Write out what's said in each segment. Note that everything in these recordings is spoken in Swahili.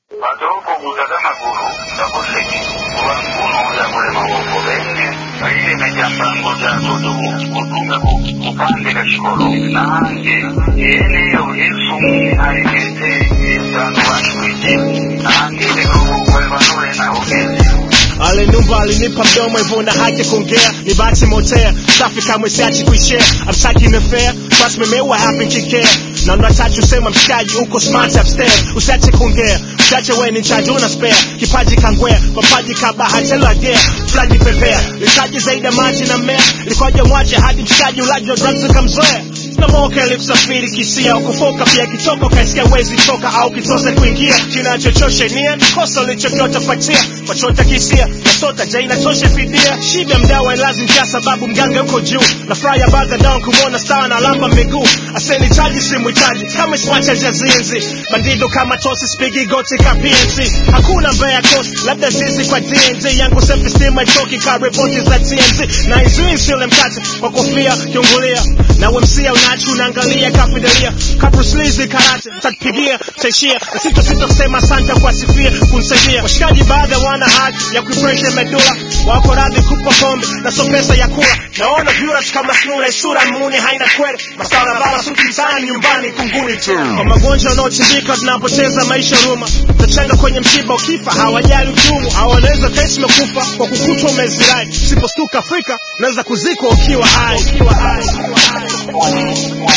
Badoko gutazamaguru ndakoseki kuba nkulu yakulema boko bene baile najambango zazodogo kutunga kupandika shikolo nange yeneyo efumu aigete yesanu washwije nange lekokokwebanule nahogezi Ale numba alinipa mdomo hivyo na haki kuongea ni bahati motea safi kamwe siachi kuishare I'm talking affair trust me me what happened kikea na ndo achache usema mshikaji uko smart upstairs usiache kuongea usiache wewe ni chaji una spare kipaji kangwea mapaji kabahati lagea flaji pepea litaji zaidi ya maji na mmea likoje mwache hadi mshikaji ulaji wa drugs ukamzoea na moka ilikusafiri kisia ukufoka pia kichoko kaisikia wezi toka au kitose kuingia kinachochosha nia kosa ulichokiota fatia wachota kisia nasota ja inatosha fidia shida mdawa ilazi njia sababu mganga uko juu na fraya baga down kumwona sawa na lamba miguu aseni chaji simu chaji kama swacha jazinzi bandido kama tosi spigi goti kapienzi hakuna mbaya kosi labda zizi kwa DNZ yangu self esteem haitoki ka ripoti za TMZ na izui sile mkate kwa kofia kiungulia na wemsia unachi unaangalia kafidelia kabruslizi karate takupigia taishia na sito sito kusema asante kwa sifia kunisaidia washikaji baadhi wana haki ya kuipresha medula wako radhi kupa pombe na so pesa ya kula naona viewers kama sura sura muni haina kweli masala bala suti mtaani nyumbani kunguni tu kwa magonjwa yanayochimbika tunapoteza maisha ruma tachanga kwenye msiba ukifa hawajali uchumu hawanaweza kesi mekufa kwa kukutwa umezirai sipostuka afrika unaweza kuzikwa ukiwa hai ukiwa hai ukiwa hai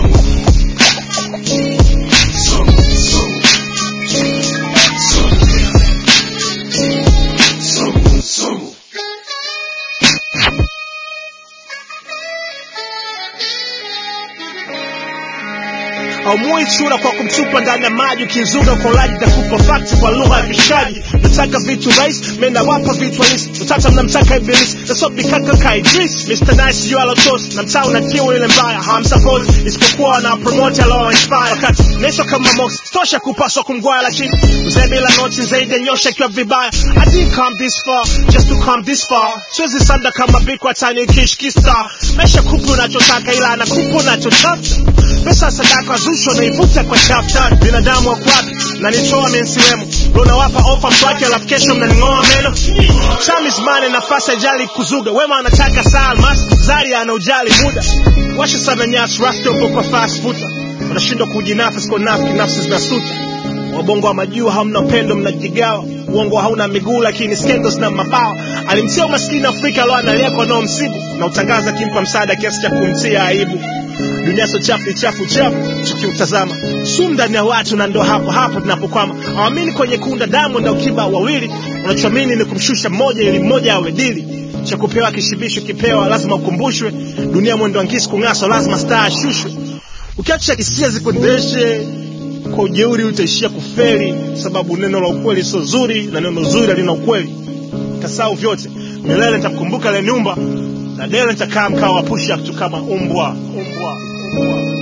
haumui chura kwa kumtupa ndani ya maji ukizuga kwa ulaji takupa fakti kwa lugha ya kishaji nataka vitu rais menawapa vitu halisi utata mnamtaka ibilisi nasobikaka ka idris mr nice yu alotos na mtaa unakiwa ile mbaya hawamsapoti isipokuwa wana promote alo inspire wakati nesho kama mox tosha kupaswa kumgwaya lakini mzee bila noti zaidi ya nyosha ikiwa vibaya i didn't come this far just to come this far siwezi sanda kama bikwa tani kishkista mesha kupu unachotaka ila anakupa unachotafuta pesa sadaka zusho naivuta kwa chapter binadamu wakwapi na nitoa mensiwemo unawapa ofa mtwake alafu kesho mnaning'oa meno chamizmane nafasi ajali kuzuga wema anataka saa almas zari ana ujali muda washa sana nyasi rasta upo kwa fast futa unashindwa kujinafsi kwa nafsi nafsi zinasuta wabongo wa majuu hamna upendo mnajigawa uongo hauna miguu lakini scandals na mabawa alimtia umaskini afrika alo analia kwa nao msibu na utangaza kimpa msaada kiasi cha kumtia aibu dunia so chafu ni chafu chafu tukiutazama sumu ndani ya watu na ndo hapo hapo tunapokwama awamini kwenye kunda damu na ukiba wawili unachoamini ni kumshusha mmoja ili mmoja awe dili cha kupewa kishibisho kipewa lazima ukumbushwe dunia mwendo angisi kung'aswa lazima staa ashushwe ukiacha hisia zikuendeshe kwa ujeuri utaishia kuferi sababu neno la ukweli sio zuri na neno zuri halina ukweli kasau vyote milele nitakumbuka le nyumba na dele nitakaa mkao wa push up tu kama umbwa umbwa umbwa